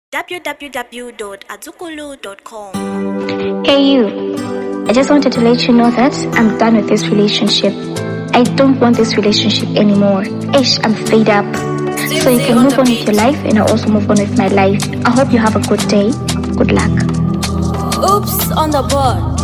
www.azukulu.com. Hey, you. I just wanted to let you know that I'm done with this relationship. I don't want this relationship anymore. Ish, I'm fed up. So you can move on with your life and I'll also move on with my life. I hope you have a good day. Good luck. Oops on the board.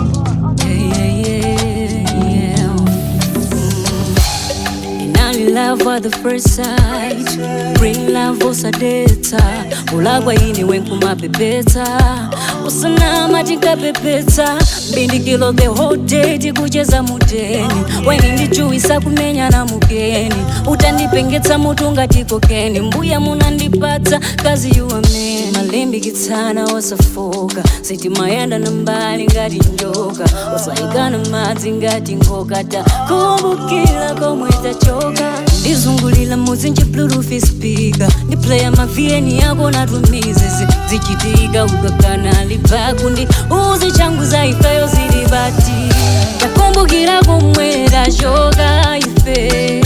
Inali love at the first sight Bring love usadeta ulagwa ini wenkumapepeta usanama tinkapepeta mbindikilo the whole day tikucheza mudeni weni ndichuwisa kumenya na mugeni utandipengetsa mutu ngati kokeni mbuya munandipatsa kazi yuwamene malimbikitsana osafoka sitimayenda na mbali ngati njoka osayikana madzi ngati ngoka takumbukira komwe tachoka ndizungulira muzinji bluetooth speaker ndi playa mavieni yako natumize zichitika ukakana libaku ndi uzi changu za ifeyo zili bati takumbukira komwe tachoka ife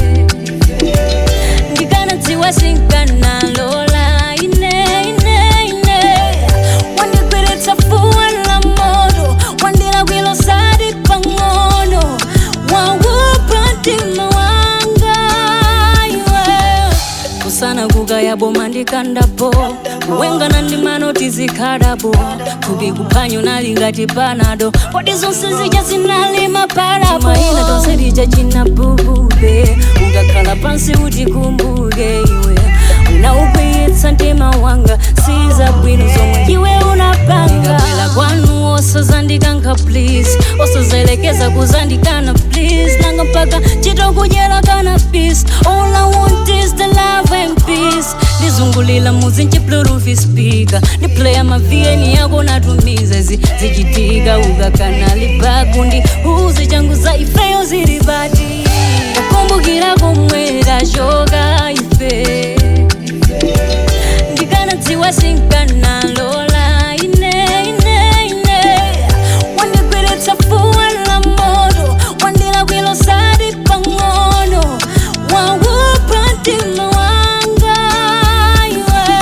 ndikanadziwa sinkanalola ine ine ine wandigwiritsa fuwa la moto wandilakwilo sadi pang'ono waupa mtima wanga iwe kusana kukaya boma ndikandapo kuwengana ndi manoti zikhalapo thupi kuphanyo nali ngati panado poti zonse zija zinali mapalapo mayina tonse lija chinabubube ukakhala pansi utikumbuke iwe unaukwiyitsa mtima wanga siza bwino zomwe iwe unapanga ndikabwera kwanu osazandikankha please osazelekeza kuzandikana please nanga mpaka chitokudyera kana peace all i want is the love and peace ndizungulira muzinji bluetooth speaker ndi playa mavieni yako natumiza zi zichitika ukakana libaku ndi uzi changu za ifeyo zili bati kukumbukira komwe tachoka ife ndikanadziwa sinkanalola ine ine ine wandigwiritsa fuwa la moto wandilakwilo sadi pang'ono waupa mtima wanga iwe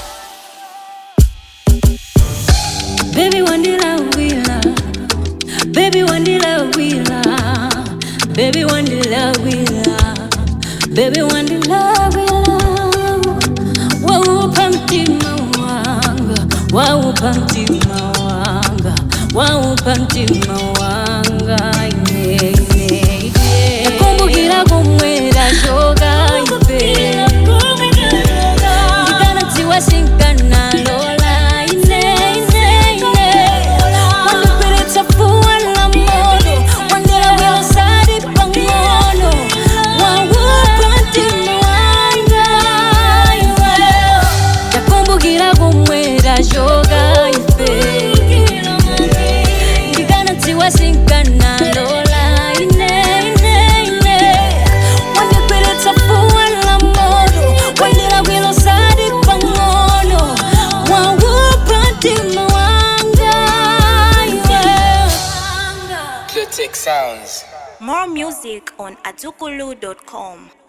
Baby wandilawila Baby wandilawila Baby wandilawila Baby wandilawila Waupa mtima wanga Waupa mtima wanga Waupa mtima wanga yeah, yeah, yeah. Nakumbukira komwe tachoka ife ndikanadziwa sinkanalola ine ine ine wandigwiritsa fuwa la moto wandilakwilo sadi pang'ono waupa mtima wanga iwe takumbukira komwe tachoka ife ndikanadziwa sinkanalola ine ine ine wandigwiritsa fuwa la moto wandilakwilo sadi pang'ono waupa mtima wanga iwe Clitic Sounds. More music on azukulu.com.